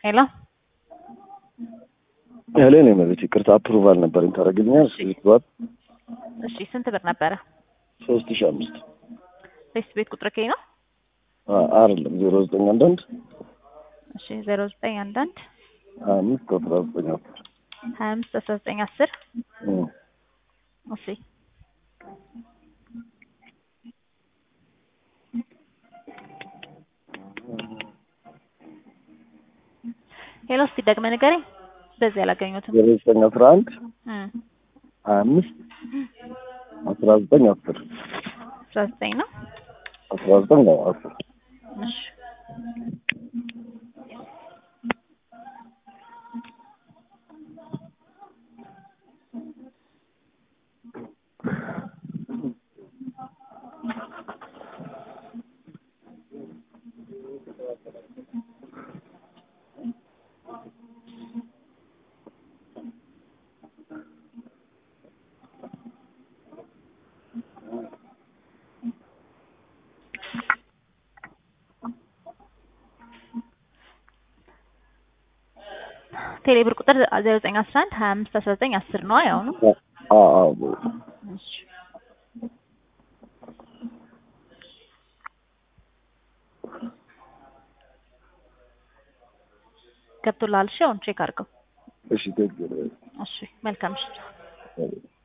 ሄሎ ያለ ነው ማለት ይቅርታ አፕሩቫል ነበረኝ ታደርግልኛል? ስዋት እሺ ስንት ብር ነበረ? ሶስት ሺህ አምስት ፌስ ቤት ቁጥር ከይ ነው? አይደለም ዜሮ ዘጠኝ አንዳንድ እሺ ዜሮ ዘጠኝ አንዳንድ ሀያ አምስት አስራ ዘጠኝ አስር ሀያ አምስት አስራ ዘጠኝ አስር እሺ ሄሎ እስቲ ደግመህ ንገረኝ። በዚህ አላገኘሁትም። ዜሮ ዘጠኝ አስራ አንድ እም ሀያ አምስት አስራ ዘጠኝ አስር አስራ ዘጠኝ ነው። አስራ ዘጠኝ ነው አስር እሺ ቴሌ ብር ቁጥር ዜሮ ዘጠኝ አስራ አንድ ሀያ አምስት አስራ ዘጠኝ አስር ነው ያው ነው። አዎ አዎ እሺ ገብቶልሃል? እሺ አሁን ቼክ አድርገው። እሺ ቴክ እሺ መልካም እሺ